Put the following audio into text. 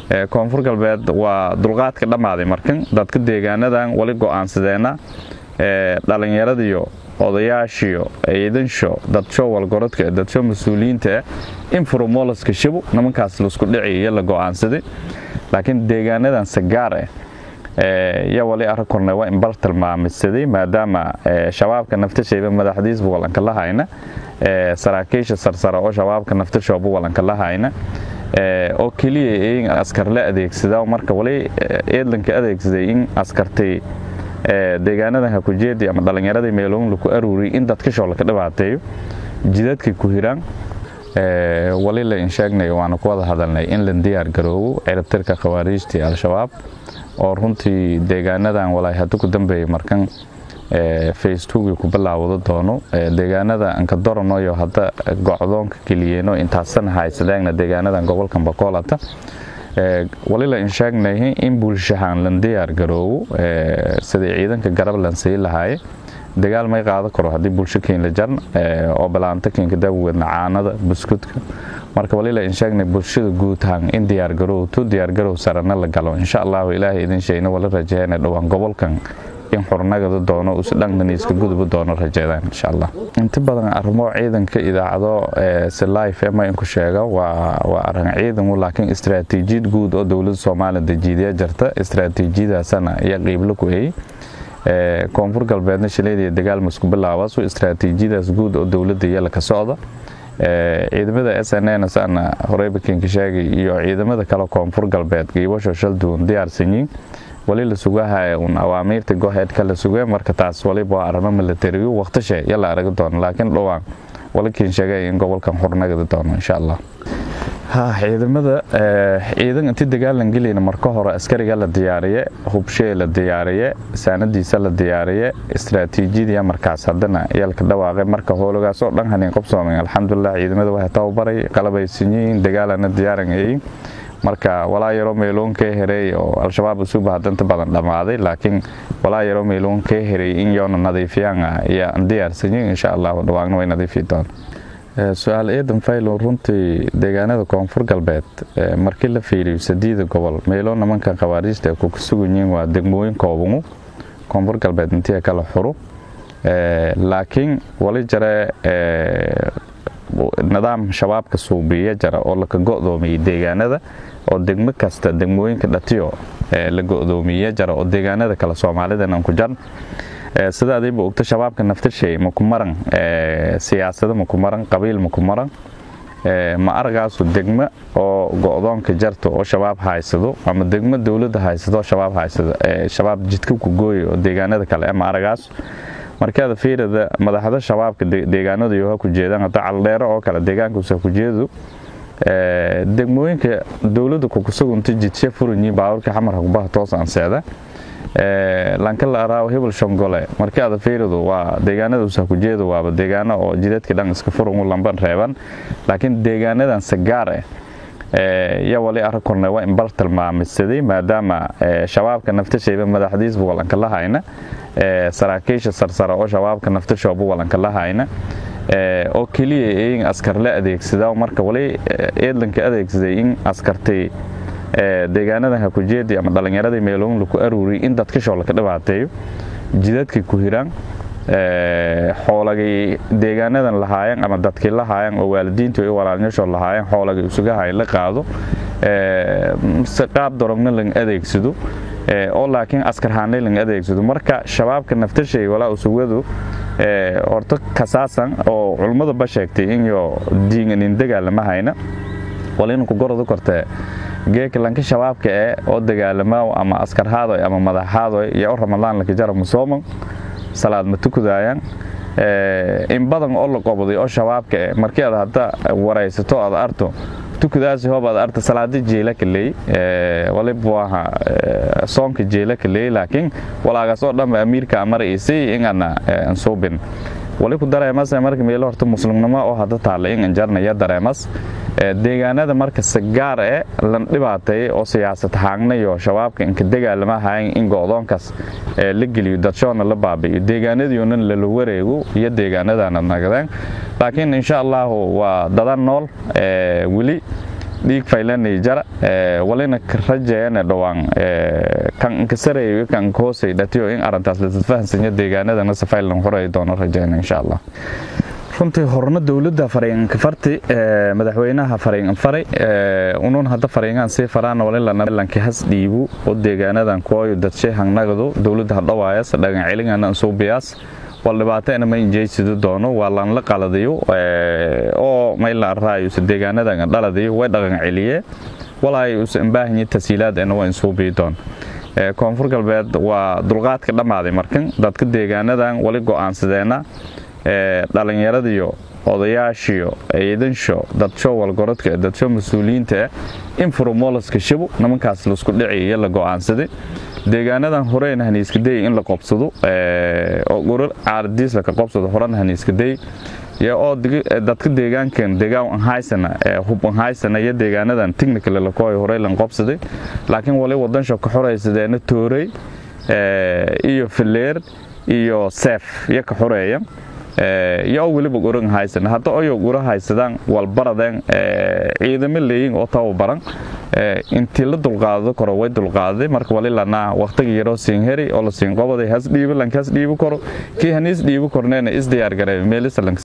koonfur galbeed waa dulqaadka dhammaaday markan dadka deegaanadan wali go'aansadeenna dhallinyaradiyo odayaashiyo ciidansho dadsho walgorodka dadsho mas-uuliyiinta in furomolaska shibu nimankaas laisku dhici iyo la go'aansaday laakiin deegaanadan sagaar ah yaa wali arag kornay waa in bar tilmaamisaday maadaama shabaabka naftashayba madaxdiisba walanka la hayna saraakiisha sarsare oo shabaabka naftashooba walanka la hayna oo keliya in askar la adeegsada marka wali eedlanka adeegsaday in askartay deegaanadan hakujeedi ama dhallinyaradii meeloon laku aruuriy in dadkashoo laka dhibaateeyo jidadkay ku hiraan wali la insheegnay waana ku wada hadalnay in la diyaar garoobo ciribtirka khawaariijtii al-shabaab oo runtii deegaanadan walaay hadda ku dambeeyay markan facebookii ku bilaawado doono deegaanada ankadoranoyo hadda gocdoonka keliyeeno intaasana haysadeegna deegaanadan gobolkan bakoolata wali la insheegnay in bulshahaan lan diyaar garoobo sidai ciidanka garab lan sii lahaaye dagaal may qaado karo haddii bulsho keenla jarn oo balaanta keenka daawgeedna caanada buskudka marka wali la insheegnay bulshada guutahaan in diyaargarowto diyaargarow sarana la galo insha allahu ilaahay idin sheegna wala rajeeyana dhowaan gobolkan in xurnagada doono usdhanganiiska guduba doono rajeedaan insha allah inta badan arrimo ciidanka idaacado si life ema inku sheega waa arrin ciidan laakiin istaraatiijiyad guud oo dowladda soomaaliya dejiidaya jirta istaraatiijiyadaasana ayaa qiibla ku eeyey koonfur galbeedna shileediya dagaal masku bilaabasu istaraatiijiyadaas guud oo dowladda iyala ka socda ciidamada s n n sana horeyba kinka sheegay iyo ciidamada kale koonfur galbeed qiibasho shalduun diyaarsanyiin wali la sugahaya un awaamiirta goheedka la sugay marka taas waliba waa arrimo milatarigu waqtishe yala aragi doono laakiin dhowaan wali kiin sheegay in gobolkan xurnagadi doono insha allah ha ciidamada ciidan intii dagaalan gelayna marka hore askariga la diyaariye hubshee la diyaariye saanadiisa la diyaariye istaraatiijiyadii markaas haddana yalka dhawaaqay marka howlagaas oo dhan hanin qabsoomay alxamdulilah ciidamada waxay tababaray qalabaysanyihiin dagaalana diyaaranayay marka walaa yaroo meeloon kee hereey oo al-shabaab usuba hadanta badan dhammaaday laakiin walaa yaroo meeloon kee hereey in yoona nadiifiyaan ayaan diyaarsanyiin insha allahu dhawaagna way nadiifi doon su-aal eedan faylo runtii deegaanada koonfur galbeed markii la fiiriyo sadiida gobol meeloo nimanka khawaariijta ay kuka suganyihiin waa degmooyin koobangu koonfur galbeed intii kala xuru laakiin wali jare nidaam shabaabka suubiya jara oo laka go'doomiyey deegaanada oo degmo kasta degmooyinka dhatiyo la go'doomiye jara oo deegaanada kale soomaalidan aan ku jarn sida adayba ogta shabaabka naftashay maku maran siyaasado maku maran qabiil maku maran ma aragaasu degmo oo go'doonka jarto oo shabaab haysado ama degmo dowladda haysado oo shabaab haysado shabaab jidka ku gooya oo deegaanada kale ma aragaasu markaada fiirada madaxda shabaabka deegaanada yoha ku jeedaan hadda caldheero oo kale deegaankuusa ku jeedu degmooyinka dowladda kukusugunta jidshe furanyi baaburka xamarka kubaha toos anseeda lankala araaw hebel shongole markii aada fiiridu waa deegaanadausa ku jeedu waaba deegaano oo jidadka dhan iska furan u lamban reeban laakiin deegaanadan sagaar ah yaa wali arag kornay waa in bar tilmaamisaday maadaama shabaabka naftashayba madaxdiisba walanka la hayna saraakiisha sarsare oo shabaabka naftashooba walanka la hayna oo keliya in askar la adeegsada marka wali eedlanka adeegsaday in askartay deegaanadan hakujeedi ama dhallinyaradii meeloon laku aruuriy in dadkashoo laka dhibaateeyo jidadkay ku hiraan xoolagay deegaanadan lahaayeen ama dadkii lahaayeen oo waalidiintu ay walaalnyashoo lahaayeen xoolagay usugahay la qaado si qaab dorogna lang adeegsado oo laakiin askarhaanay lang adeegsado marka shabaabka naftashay walaa usugadu horta kasaasan oo culmadaba sheegtay inyo diinganin dagaalama hayna walina ku goradu kortee geeka lanka shabaabka ee oo dagaalama ama askarhaadoy ama madaxhaadoy iyo u ramadaan laka jara musooman salaad ma tukudayaan in badan oo la qobday oo shabaabka eh markii aad hadda waraysato aad arto tukudaasi hoob aad arta salaada jeela kaley waliba waaha soonka jeela kaley laakiin walaagaas oo dhanba amiirka amara isay ingana ansuubin wali ku dareemas marka meelo horta muslimnimo oo hadda taalla in anjarnaya dareemas deegaanada marka sagaar ee lan dhibaateeyay oo siyaasad haagnayo shabaabka inka dagaalama hayan in go'doonkaas la geliyo dadshoona la baabi'iyo deegaanadiiunan lala wareego iyo deegaanadana nagadeen laakiin insha allahu waa dadan nool weli dhiig faylanay jara walina rajeeyana dhowaan kan inkasareeyo kan hoosay dhatiyo in arintaas lasfahansanya deegaanadana safaylan horay doono rajeyna insha allah runtii horna dowladda fariinka farti madaxweynaha fariin faray unun hadda fariingan sii faraan walilanki has dhiibu oo deegaanadan kuwayo dadshay hangnagadu dowladda hadhawaayas dhagan celingana suubiyaas wal dhibaatana ma injeysidi doono waa lanla qaladayo oo mayla raayusa deegaanadan dhaladayo way dhaqan celiye walaay usa imbaahanyi tasiilaad ena waa insuubii doon koonfur galbeed waa dulqaadka dhammaaday markan dadka deegaanadan wali go'aansadeena dhalinyaradiyo odayaashiyo ciidansho dadsho walgorodka dadsho mas-uuliyiinta in furomolaska shabu nimankaas laisku dhici iyo la go'aansaday deegaanadan horeen haniiskaday in la qobsado oo gurur caaradiis laka qobsado horan haniiskaday oo dadka deegaankan deegaan anhaysana hub anhaysana iyo deegaanadan technical lakooy horey lan qobsaday laakiin wali wadansho ka xoraysadeena toorey iyo fileer iyo seef iyo ka xoreeya iyo weliba guran haysan hadda oyo gura haysadaan walbaradeen ciidamo leeyin oo tababaran intii la dulqaado karo way dulqaaday marka wali lanaa waqtiga yaroo siin heri oo la siin qobaday has dhiibo lankaas dhiibo karo kii haniis dhiibo korneena is diyaar gareey meelisalanka